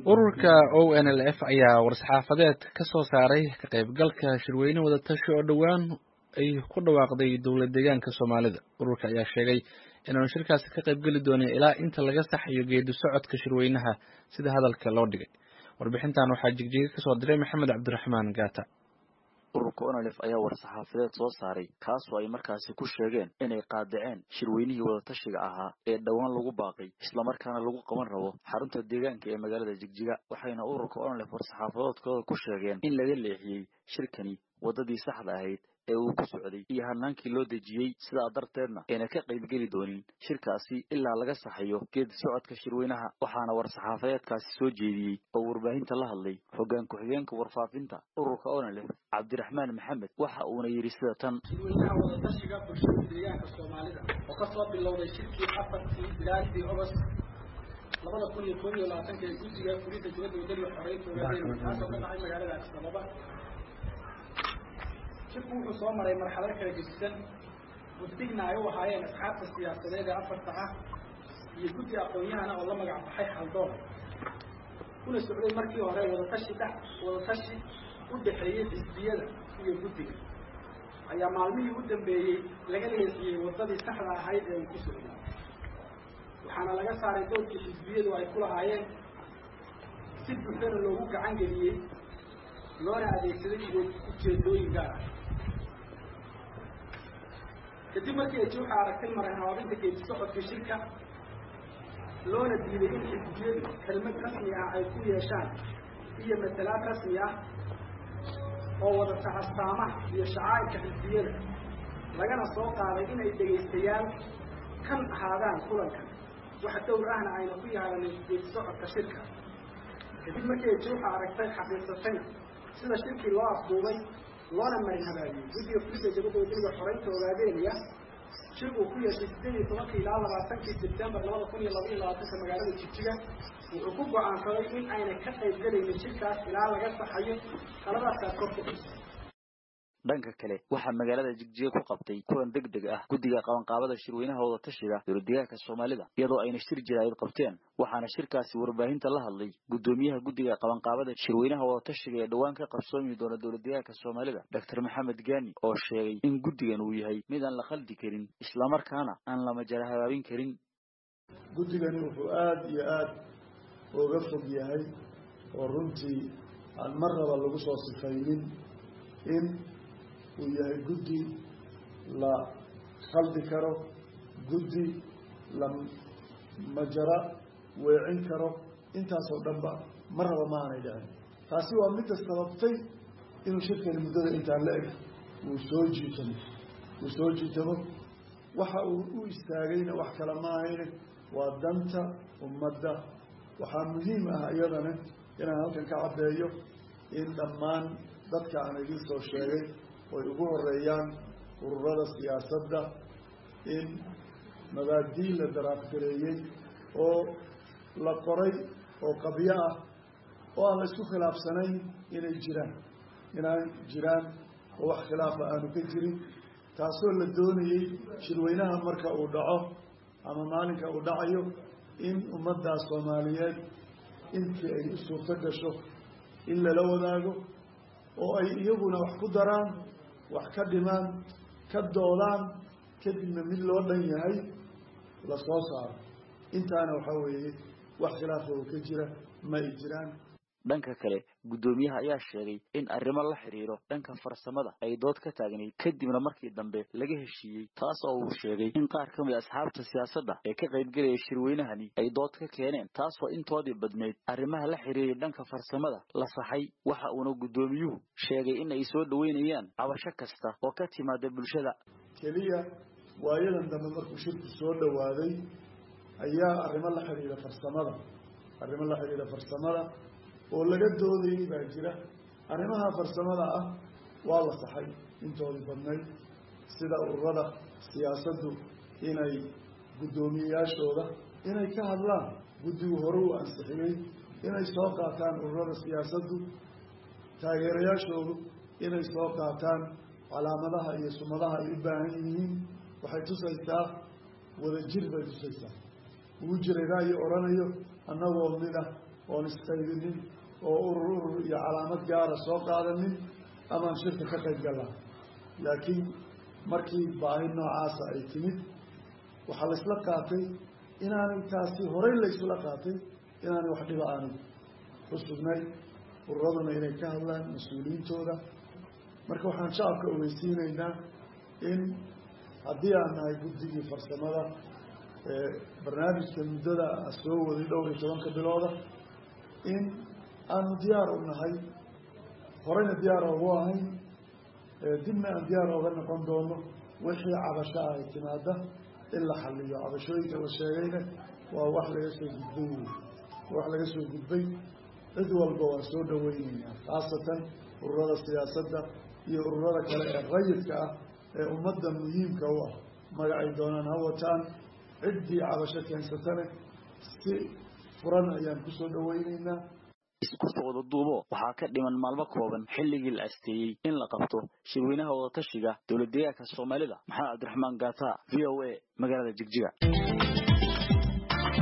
ururka o n l f ayaa war-saxaafadeed ka soo saaray ka qaybgalka shirweyne wadatashi oo dhowaan ay ku dhawaaqday dowlad deegaanka soomaalida ururka ayaa sheegay inaanu shirkaasi ka qaybgeli doonin ilaa inta laga saxayo geedi socodka shirweynaha sida hadalka loo dhigay warbixintan waxaa jigjiga kasoo diray maxamed cabdiraxmaan gaata ururka onalef ayaa war-saxaafadeed soo saaray kaasoo ay markaasi ku sheegeen inay qaadaceen shirweynihii wadatashiga ahaa ee dhowaan lagu baaqay islamarkaana lagu qaban rabo xarunta deegaanka ee magaalada jigjiga waxayna ururka onalef war-saxaafadoodkooda ku sheegeen in laga leexiyey shirkani waddadii saxda ahayd ee uu ku socday iyo hanaankii loo dejiyey sidaa darteedna ayna ka qaybgeli doonin shirkaasi ilaa laga saxayo geedi socodka shirweynaha waxaana war-saxaafadeedkaasi soo jeediyey oo warbaahinta la hadlay hoggaan ku-xigeenka warfaafinta ururka onalef cabdiraxmaan maxamed waxa uuna yidhi sida tan shirweynaha wadatashiga bulshada deegaanka soomaalida oo kasoo bilowday shirkii afartii bilaadii ogost labada kun iyo koob iyo labaatanka ee guddiga fulinta dibadda wadaniga xoreynta ogaadeen kaasoo ka dhacay magaalada addis ababa shirku wuxuu soo maray marxalado kala gedisan guddigna ay u ahaayeen asxaabta siyaasadeed ee afarta ah iyo guddi aqoon-yahana oo la magac baxay haldoon kuna socday markii hore wadatashi dhex wadatashi u dhexeeyey xisbiyada iyo guddiga ayaa maalmihii u dambeeyey laga leexiyey waddadii saxda ahayd ee uu ku socday waxaana laga saaray doodkii xisbiyadu ay ku lahaayeen si buuxdana loogu gacan geliyey loona adeegsaday ujeedooyin gaar ah kadib markii ay juuxa aragtay maray habaabinta geedi socodka shirka loona diiday in xisbiyadu kelmad rasmi ah ay ku yeeshaan iyo matalaad rasmi ah oo wadata astaamaha iyo shacaa'irka xisbiyada lagana soo qaaday inay dhegaystayaal kan ahaadaan kulankan wax dowr ahna ayna ku yaadanin geedi socodka shirka kadib markii ay juuxa aragtay xaqiiqsatayna sida shirkii loo afduubay loona marin habaabiyey guddiga fulidda jabadda wadaniga xoreynta ogaadeeniya shir uu ku yeeshay sideed iyo tobankii ilaa labaatankii sebtembar labada kun iyo laba iyo labaatanka magaalada jigjiga wuxuu ku go-aansaday in ayna ka qayb gelaynin shirkaas ilaa laga saxayo qaladaasaa kor ku xusay dhanka kale waxaa magaalada jigjiga ku qabtay kulan deg deg ah guddiga qabanqaabada shirweynaha wadatashiga dowladdeegaanka soomaalida iyadoo ayna shir jiraayid qabteen waxaana shirkaasi warbaahinta la hadlay guddoomiyaha guddiga qabanqaabada shirweynaha wadatashiga ee dhowaan ka qabsoomi doona dowladdeegaanka soomaalida doctor maxamed gaani oo sheegay in guddigan uu yahay mid aan la khaldi karin islamarkaana aan la majara habaabin karin guddigani wuxuu aada iyo aada uga fog yahay oo runtii aan mar raba lagu soo sifaynin in uu yahay guddi la khaldi karo guddi la majara weecin karo intaasoo dhanba mar raba ma aanay dhicin taasi waa midda sababtay inuu shirkani muddada intaan la eg uu soo jiitamo uu soo jiitamo waxa uu u istaagayna wax kale ma ahayne waa danta ummadda waxaa muhiim ah iyadana inaan halkan ka caddeeyo in dhammaan dadka aan idiin soo sheegay oy ugu horeeyaan ururada siyaasadda in mabaadii la daraafgareeyey oo la qoray oo qabyo ah oo aan la isku khilaafsanayn inay jiraan inay jiraan oo wax khilaafa aanu ka jirin taasoo la doonayey shirweynaha marka uu dhaco ama maalinka uu dhacayo in ummaddaa soomaaliyeed intii ay u suurto gasho in lala wadaago oo ay iyaguna wax ku daraan wax ka dhimaan ka doodaan kadibna mid loo dhan yahay la soo saaro intaana waxaa weeye wax khilaafa oo ka jira ma ay jiraan dhanka kale guddoomiyaha ayaa sheegay in arrimo la xidhiiro dhanka farsamada ay dood ka taagnayd kadibna markii dambe laga heshiiyey taas oo uu sheegay in qaar ka mid asxaabta siyaasadda ee ka qaybgelaya shirweynahani ay dood ka keeneen taasoo intoodii badnayd arrimaha la xidhiiray dhanka farsamada la saxay waxa uuna guddoomiyuhu sheegay in ay soo dhoweynayaan cabasho kasta oo ka timaada bulshada keliya waayadan dambe markuu shirku soo dhowaaday ayaa arrimo la xidhiira farsamada arrimo la xidhiira farsamada oo laga doodayay baa jira arrimaha farsamada ah waa la saxay intoodii badnayd sida ururada siyaasaddu inay guddoomiyeyaashooda inay ka hadlaan guddigu hore uu ansixiyey inay soo qaataan ururada siyaasaddu taageerayaashoodu inay soo qaataan calaamadaha iyo sumadaha ay u baahan yihiin waxay tusaysaa wadajir bay tusaysaa ugu jiray ra'yi odhanayo annagoo mid ah oon isqaydinin oo urur urur iyo calaamad gaara soo qaadanin amaan shirka ka qayb gallaa laakiin markii baahi noocaasa ay timid waxaa la isla qaatay inaanay taasi horey la isla qaatay inaanay wax dhiba aanay ku sugnay ururaduna inay ka hadlaan mas-uuliyiintooda marka waxaan shacabka ogeysiinaynaa in haddii aan nahay guddigii farsamada barnaamijka muddada soo waday dhowr iyo tobanka bilooda in aanu diyaar u nahay horeyna diyaar ogu ahayn dibna aan diyaar oga noqon doono wixii cabasho ay timaada in la xaliyo cabashooyinka la sheegayna waa wax laga soo gudbay wey wax laga soo gudbay cid walba waan soo dhaweyneynaa khaasatan ururada siyaasadda iyo ururada kale ee rayidka ah ee ummadda muhiimka u ah magacay doonaan ha wataan ciddii cabasho keensatane si furan ayaan kusoo dhaweyneynaa isku soo wada duubo waxaa ka dhiman maalmo kooban xilligii la asteeyey in la qabto shirweynaha wadatashiga dowlad deegaanka soomaalida maxamed cabdiraxmaan gaata v o a magaalada jigjiga